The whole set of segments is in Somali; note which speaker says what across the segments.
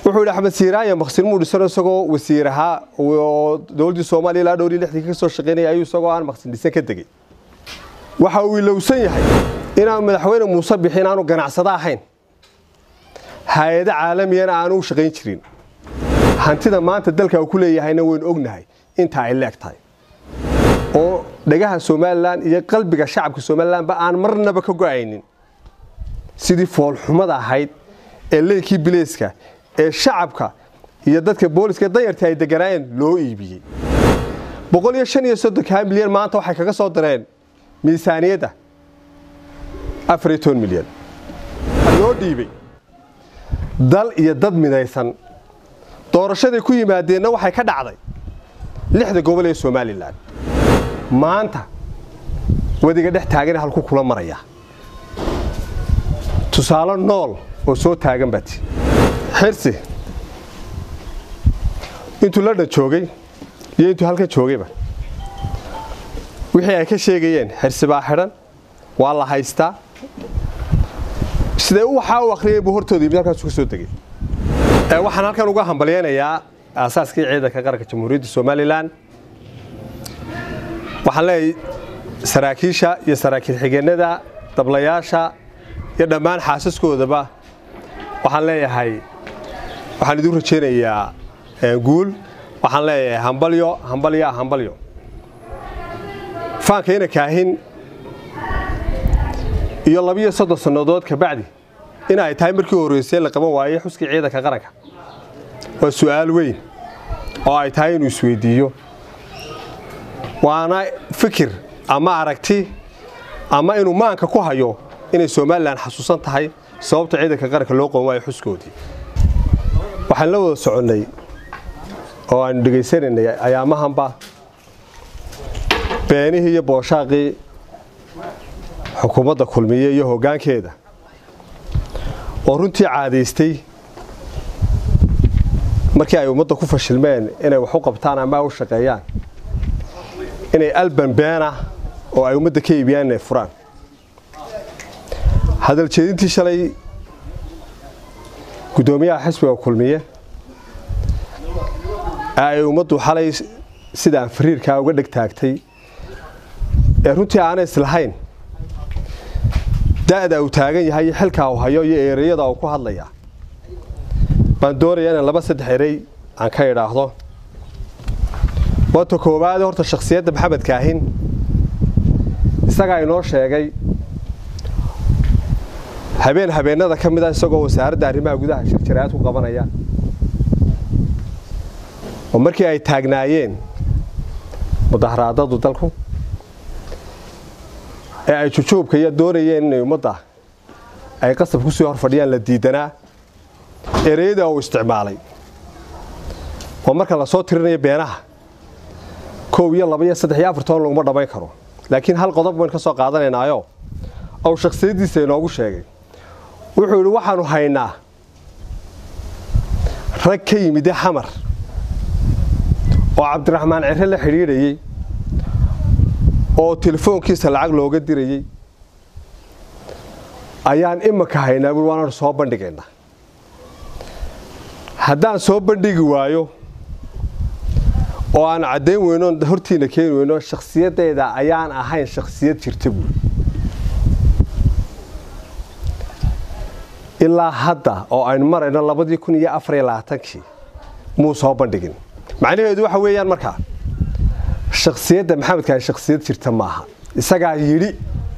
Speaker 1: wuxuu yidhi axmed siiraanya maqsin muu dhisan isagoo wasiir ahaa oo dowladdii soomaaliya ilaa dhowr iyo lixdii ka soo shaqaynaya ayuu isagoo aan maqsin dhisan ka degay waxa uu ilowsan yahay inaan madaxweyne muuse bixin aanu ganacsado ahayn hay-ado caalamiyana aanu u shaqayn jirin hantida maanta dalka uu ku leeyahayna waynu ognahay inta ay leeg tahay oo dhagaha somalilan iyo qalbiga shacabka somalilanba aan marnaba ka go-aynin sidii foolxumada ahayd ee leynkii bileyska ee shacabka iyo dadka booliska danyartii ay deganaayeen loo iibiyey boqol iyo shan iyo soddonkaa milyan maanta waxay kaga soo dareen miisaaniyadda afar iyo toban milyan loo dhiibay dal iyo dad midaysan doorashaday ku yimaadeenna waxay ka dhacday lixda gobol ee somalilan maanta wadiga dhex taagana halku kula maraya tusaale nool oo soo taagan baati xirsi intuu ladhan joogay iyo intuu halkan joogayba wixii ay ka sheegayeen xirsi baa xidhan waa la haystaa siday waxaa u akhriyeen buu hortooda yimid halkaasu ka soo degay waxaan halkan uga hambalyaynayaa aasaaskii ciidanka qaranka jamhuuriyadda somalilan waxaan leeyahay saraakiisha iyo saraakiil xigeenada dablayaasha iyo dhammaan xaasaskoodaba waxaan leeyahay waxaan idin rajaynayaa guul waxaan leeyahay hambalyo hambalya hambalyo faankayna kaahin iyo labiyo soddon sannadood kabacdi in ay tahay markii horreysay la qaban waayey xuskii ciidanka qaranka waa su'aal weyn oo ay tahay inuu isweydiiyo waana fikir ama aragti ama inuu maanka ku hayo inay somalilan xasuusan tahay sababta ciidanka qaranka loo qaban waayo xuskoodii waxaan la wada soconnay oo aanu dhegaysanaynay ayaamahanba beenihii iyo booshaaqii xukuumadda kulmiye iyo hoggaankeeda oo runtii caadaystay markii ay ummadda ku fashilmeen inay wax u qabtaan ama u shaqeeyaan inay alban beena oo ay ummadda ka iibiyaan inay furaan hadaljeedintii shalay guddoomiyaha xisbiga kulmiye ee ay ummaddu xalay sidaan fariirkaa uga dheg taagtay ee runtii aanay islahayn da'da uu taagan yahay iyo xilkaa uu hayo iyo ereyada uu ku hadlaya baan doonaya inaan laba saddex erey aan ka idhaahdo waata koowaade horta shakhsiyadda maxamed kaahin isagaa inoo sheegay habeen habeennada ka mid a isagoo wasaaradda arrimaha gudaha shirjaraad ku qabanaya oo markii ay taagnaayeen mudaharaadadu dalku ee ay jujuubka iyo doonayeen inay ummadda ay qasab ku sii hor fadhiyaan la diidanaa ereyada uu isticmaalay oo marka la soo tirinayo beenaha kow iyo laba iyo saddex iyo afar toban laguma dhammayn karo laakiin hal qodob baynu ka soo qaadanaynaayo ou shakhsiyaddiisa inoogu sheegay wuxuu yidhi waxaanu haynaa rag ka yimide xamar oo cabdiraxmaan cire la xidhiidhayey oo telefoonkiisa lacag looga dirayey ayaan imaka haynaa bui waanaanu soo bandhigaynaa haddaan soo bandhigi waayo oo aan caddayn weyno hortiina keeni weyno shakhsiyaddeeda ayaan ahayn shakhsiyad jirta buuri ilaa hadda oo aynu marayno labadii kun iyo afar iyo labaatankii muu soo bandhigin macnaheedu waxa weeyaan markaa shakhsiyadda maxamedkaan shakhsiyad jirta maaha isagaa yidhi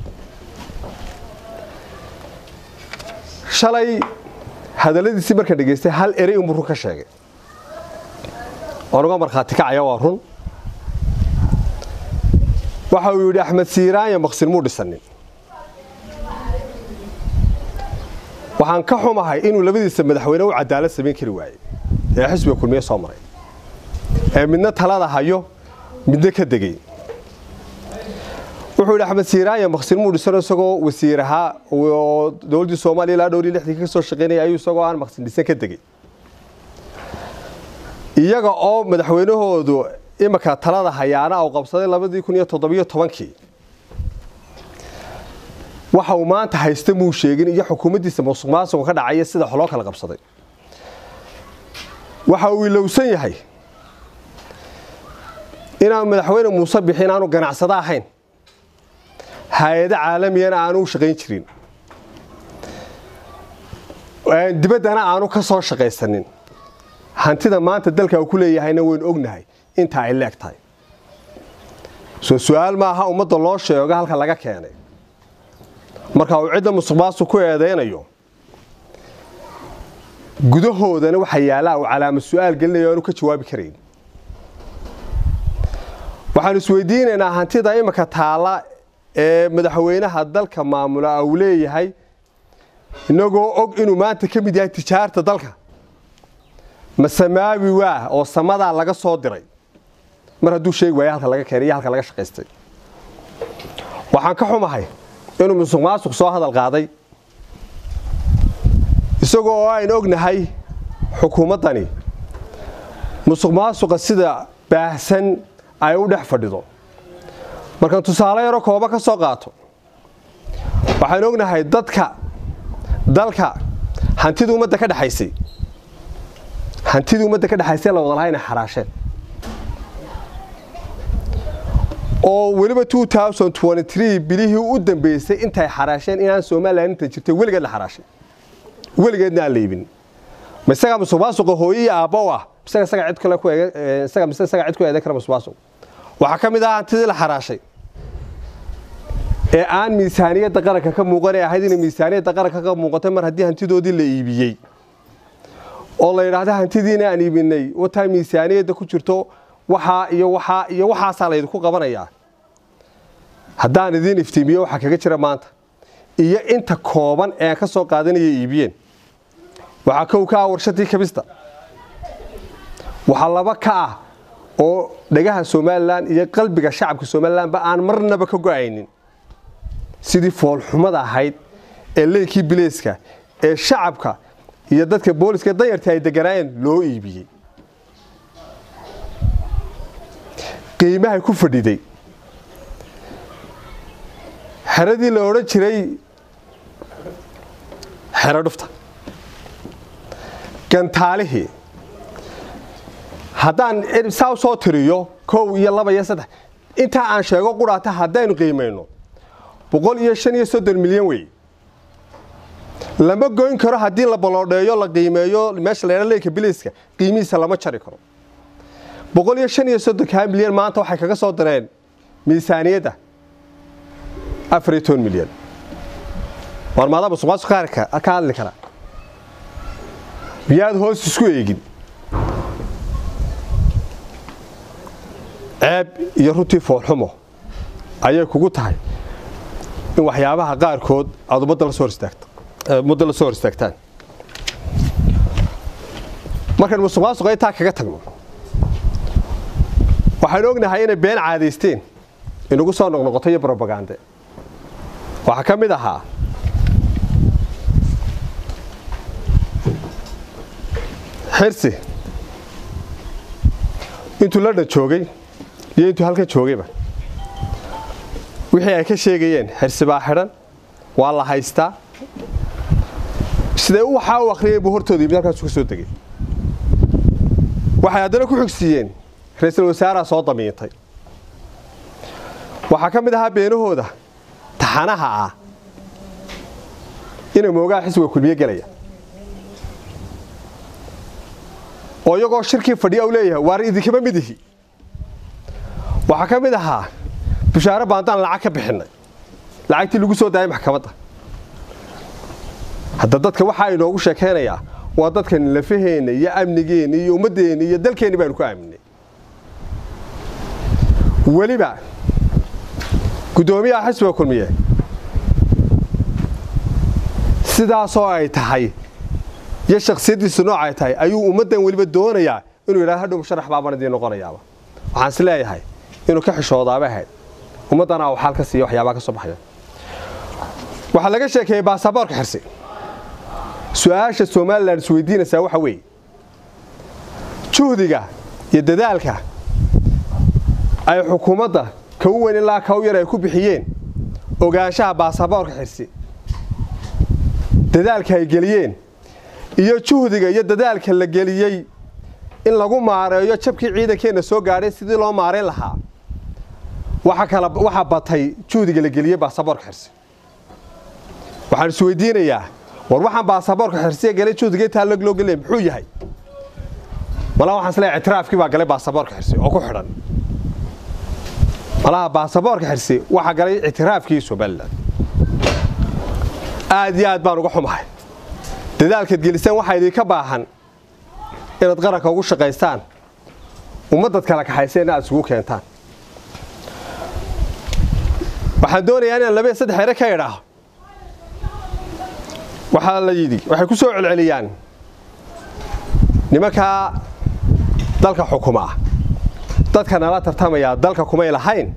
Speaker 1: shalay hadalladiisii markaan dhegaystay hal erey unbuu run ka sheegay onuga markhaati kacaya waa run waxa uu yidhi axmed siiraanya maqsin muu dhisanin waxaan ka xumahay inuu labadiisa madaxweyne u cadaalad samayn kari waayey ee xisbiga kulmiye soo maray ee midna talada hayo midna ka degay wuxuu yidhi axmed siiraanya maqsin muu dhisan isagoo wasiir ahaa oo dowladdii soomaaliya ilaa dhowr iyo lixdii ka soo shaqaynaya ayuu isagoo aan maqsin dhisan ka degay iyaga oo madaxweynahoodu imika talada hayaana uu qabsaday labadii kun iyo toddobiyo tobankii waxa uu maanta haysta muu sheegin iyo xukuumaddiisa musuq maasuqa ka dhacaya sida wax loo kala qabsaday waxa uu ilowsan yahay inaan madaxweyne muuse bixi inaanu ganacsado ahayn hay-ado caalamiyana aanu u shaqayn jirin dibaddana aanu ka soo shaqaysanin hantida maanta dalka uu ku leeyahayna waynu ognahay inta ay leeg tahay soo su-aal maaha ummadda loo sheego halka laga keenay marka uu cidda musuqmaasuq ku eedaynayo gudahoodana waxa yaallaa uu calaamad su-aal gelinayo aanu ka jawaabi karayn waxaanu isweydiinaynaa hantida imika taalla ee madaxweynaha dalka maamula uu leeyahay inagoo og inuu maanta ka mid yahay tijaarta dalka ma samaawi waa oo samadaa laga soo diray mar hadduu sheegi waayo halka laga keenay iyo halka laga shaqaystay waxaan ka xumahay inuu musuq maasuq soo hadal qaaday isagoo oo aynu ognahay xukuumaddani musuq maasuqa sida baahsan ay u dhex fadhido markaan tusaale yaro kooba ka soo qaato waxaynu ognahay dadka dalka hantidii ummadda ka dhexaysay hantidii ummadda ka dhexaysay la wada lahaa inay xaraasheen oo weliba bilihii u dambeysay intay xaraasheen inaan somalilan inta jirtay weligeed la xaraashay weligeedna aan la iibin ma isagaa musuqmaasuqa hooye iyo aabba u ah isaga isaga cid kale ku isaga mise isaga cid ku eedan kara musuqmaasuq waxaa ka mid ah hantidii la xaraashay ee aan miisaaniyadda qaranka ka muuqan ee ahayd inay miisaaniyadda qaranka ka muuqatay mar haddii hantidoodii la iibiyey oo la yidhaahdo hantidiina aan iibinay wataa miisaaniyadda ku jirto waxaa iyo waxaa iyo waxaasaa laydinku qabanayaa haddaan idiin iftiimiyo waxaa kaga jira maanta iyo inta kooban ee ka soo qaadanaya iibiyeen waxaa kow ka ah warshadii kabista waxaa laba ka ah oo dhagaha somalilan iyo qalbiga shacabka somalilanba aan marnaba ka go-aynin sidii foolxumada ahayd ee leykii bileyska ee shacabka iyo dadka booliska danyarta ay deganaayeen loo iibiyey qiimahay ku fadhiday xeradii la odhan jiray xero dhufta gantaalihii haddaan saa u soo tiriyo kow iyo laba iyo saddex intaa aan sheego quraata haddaynu qiimayno boqol iyo shan iyo soddon milyan wey lama goyn karo haddii la baloodheeyo la qiimeeyo meesha la ydha leyka biliiska qiimihiisa lama jari karo boqol iyo shan iyo soddonkaa milyan maanta waxay kaga soo dareen miisaaniyadda afar iyo toban milyan war maadaa musuqmaasuq qaarka ka hadli kara miyaad hoos isku eegin ceeb iyo runtii foolxumo ayay kugu tahay in waxyaabaha qaarkood aad ummadda la soo hor istaagto ummadda la soo hor istaagtaan markaan musuqmaasuqa intaa kaga tagno waxaynu ognahay inay been caadaysteen inagu soo noqnoqoto iyo brobagande waxaa ka mid ahaa xirsi intuu london joogay iyo intuu halkan joogayba wixii ay ka sheegayeen xirsi baa xidhan waa la haystaa sidee waxaa u akhriyeen buu hortooda yimid halkaasu ka soo degay waxay haddana ku xigsiiyeen ra-iisul wasaaraa soo damiintay waxaa ka mid ahaa beenahooda taxanaha ah inay moogaha xisbiga kulmiye gelaya oo iyagoo shirkii fadhiya u leeyahay waar idinkama mid ihi waxaa ka mid ahaa bushaare baandaan lacag ka bixinay lacagtii lagu soo daayay maxkamadda hadda dadka waxaa inoogu sheekaynayaa waa dadkan lafaheenna iyo amnigeenna iyo ummaddeenna iyo dalkeenni baanu ku aaminay weliba guddoomiyaha xisbiga kulmiye sidaasoo ay tahay iyo shaksiyaddiisu nooc ay tahay ayuu ummaddan weliba doonayaa inuu yidhahdo hadhow musharax baabaan idiin noqonayaaba waxaan is leeyahay inuu ka xishoodaaba ahayd ummaddana uu xaal ka siiya waxyaabaa ka soo baxaya waxaa laga sheekeeyey baasaboorka xirsi su-aasha somalilan isweydiinaysaa waxa weeye juhdiga iyo dadaalka ay xukuumadda kau weyn ilaa kau yar ay ku bixiyeen ogaanshaha baasaboorka xirsi dadaalka ay geliyeen iyo juhdiga iyo dadaalka la geliyey in lagu maareeyo jabkii ciidankeenna soo gaadhay sidii loo maarayn lahaa waxaa batay juhdiga la geliyey baasaboorka xirsi waxaan isweydiinayaa war waxaan baasaboorka xirsiya galay juhdiga intaa loo gelaya muxuu yahay malaa waxaan isleeyahay ictiraafkii baa galay baasaboorka xirsi oo ku xidhan malaha baasaboorka xirsi waxaa galay ictiraafkii somalilan aad iyo aad baan uga xumahay dadaalkaad gelisaan waxaa idinka baahan inaad qaranka ugu shaqaystaan ummadad kala kaxayseen aad isugu keentaan waxaan doonayaa inaan laba iyo saddex ere ka idhaaho waxaa la yidhi waxay ku soo celceliyaan nimankaa dalka xukuma ah dadka nala tartamayaa dalka kumay lahayn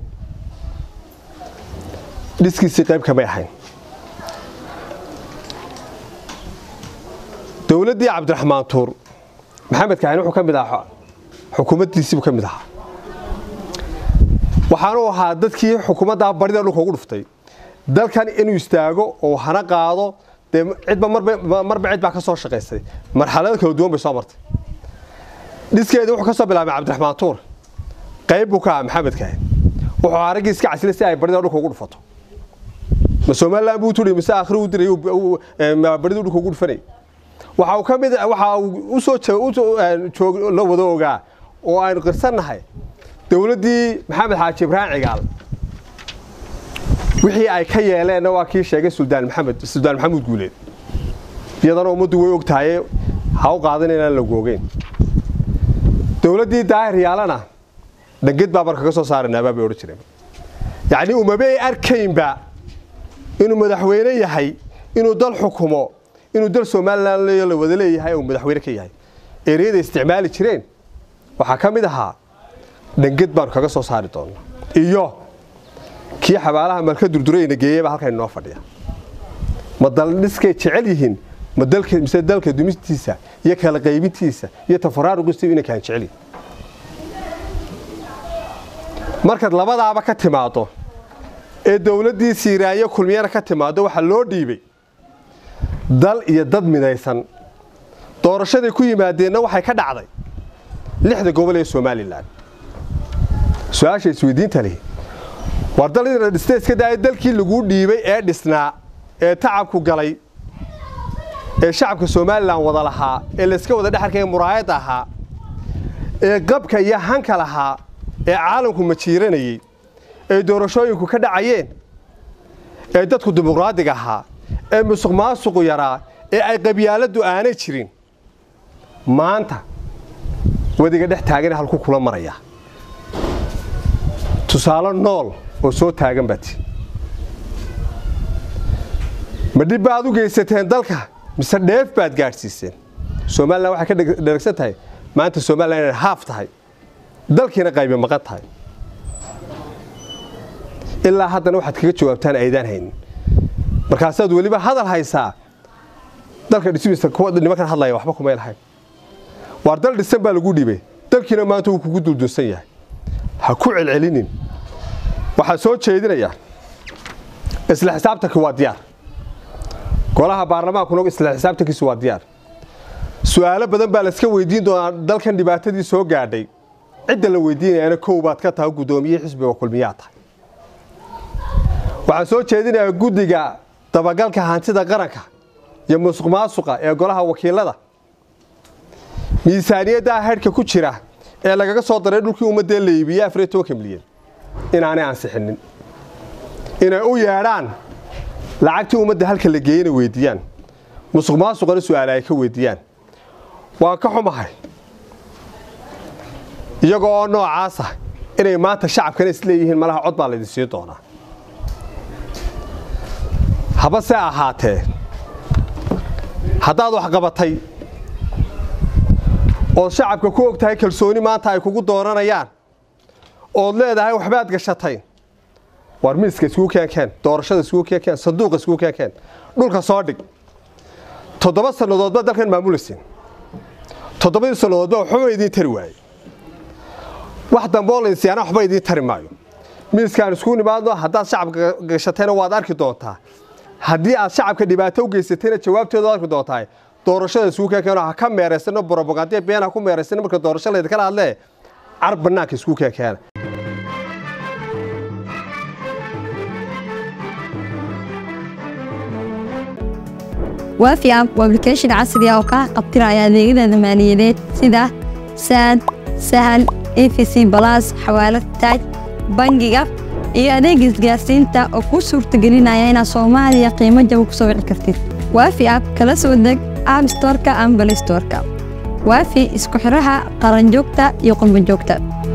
Speaker 1: dhiskiisii qayb kamay ahayn dowladdii cabdiraxmaan tuur maxamed kahin wuxuu ka mid ahaa xukuumaddiisiibuu ka mid ahaa waxaanuu ahaa dadkii xukuumaddaa barida dhulka ugu dhuftay dalkan inuu istaago oo hana qaado dee cidba marba cid baa ka soo shaqaysay marxalado kala duwan bay soo martay dhiskeedii wuxuu ka soo bilaabay cabdiraxmaan tuur qayb buu ka ahaa maxamed kahin wuxuu ahaa raggii iska casilay si ay barida dhulka ugu dhufato ma somalilan buu turi mise akhri u diray baridu dhulka ugu dhufanay waxa uu ka mid waxa uu usoo la wada ogaa oo aynu qirsannahay dowladdii maxamed xaaji ibraahim cigaal wixii ay ka yeeleenna waa kii sheegay suldaan maxamed suldaan maxamuud guuleed iyadana ummaddu way og tahaye ha u qaadan inaan lagu ogeyn dowladdii daahir yaalana dhanged baa marka ka soo saaranaabaa bay odhan jireen yacnii umabay arkaynba inuu madaxweyne yahay inuu dal xukumo inuu dal somalilan la wada leeyahay uu madaxweyne ka yahay ereyada isticmaali jireen waxaa ka mid ahaa dhanged baanu kaga soo saari doonaa iyo kii xabaalaha malka durdurayna geeyeyba halkan inoo fadhiya ma daldhiskay jecel yihiin ma dalka mise dalka dumistiisa iyo kala qaybintiisa iyo tafaraaruqiisa inay kaan jecel yihin markaad labadaaba ka timaado ee dowladdii siiraayo kulmiyana ka timaado waxaa loo dhiibay dal iyo dad midaysan doorashaday ku yimaadeenna waxay ka dhacday lixda gobol ee somalilan su-aasha isweydiinta lihi war dal inaad dhistay iska daaya dalkii laguu dhiibay ee dhisnaa ee tacabku galay ee shacabka somalilan wada lahaa ee layska wada dhexarkaya muraayadda ahaa ee qabka iyo hanka lahaa ee caalamku majiiranayey ee doorashooyinku ka dhacayeen ee dadku dimuqraadiga ahaa ee musuq maasuqu yaraa ee ay qabyaaladdu aanay jirin maanta wadiga dhex taagana halku kula maraya tusaale nool oo soo taagan baati ma dhib baad u geysateen dalka mise dheef baad gaadhsiiseen somalilan waxay ka dheragsan tahay maanta somalilan inay haaf tahay dalkiina qaybi maqan tahay ilaa haddana waxaad kaga jawaabtaan aydaan haynin markaasaad weliba hadal haysaa dalka dhismiisa nimankan hadlaya waxba kumay lahayn waar dal dhisan baa lagu dhibay dalkiina maanta wuu kugu duldunsan yahay ha ku celcelinin waxaa soo jeedinayaa isla xisaabtanki waa diyaar golaha baarlamaankuna isla xisaabtankiisu waa diyaar su-aalo badan baa layska weydiin doonaa dalkan dhibaatadii soo gaadhay cidda la weydiinayana kow baad ka tahay guddoomiye xisbiga kulmiyaa tahay waxaan soo jeedinayaa guddiga dabagalka hantida qaranka iyo musuq maasuqa ee golaha wakiilada miisaaniyaddaa hadhka ku jira ee lagaga soo daray dhulkii ummadee la iibiyey afariyo tobanka milyan inaanay ansixinin inay u yeedhaan lacagtii ummadda halka la geeyena weydiiyaan musuq maasuqana su-aale ay ka weydiiyaan waan ka xumahay iyagoo oo noocaasa inay maanta shacabkana isleeyihiin malaha cod baa laydin siin doonaa haba se ahaatee haddaad wax qabatay ood shacabka ku og tahay kalsooni maanta ay kugu dooranayaan ood leedahay waxbaad gashatay war miiska iskugu keenkeen doorashada iskugu keenkeen sanduuqa iskugu keenkeen dhulka soo dhig toddoba sannadoodba dalkan maamulaysin toddobadii sannadoodba waxba idiin tari waaye wax dambeoo lainsiyaana waxba idiin tari maayo miiskaan iskugu nimaadno haddaad shacabka gashatayna waad arki doontaa haddii aad shacabka dhibaato u geysatayna jawaabteedu arki doontaa doorashada isugu keekeeno ha ka meeraysano brobagandiya been ha ku meeraysano marka doorasho laydinkala hadlee car bannaanka isku keekeena
Speaker 2: waafi app waa application casri ah oo kaa qabtiraya adeegyada maaliyadeed sida saad sahal efc balas xawaalad taaj bangiga iyo adeega isgaarsiinta oo kuu suurtagelinaya inaad soomaaliya qiimo jaba ku soo wici kartid waafi app kala soo deg app storeka ama balay storeka waafi isku xidhaha qaranjoogta iyo qurbanjoogta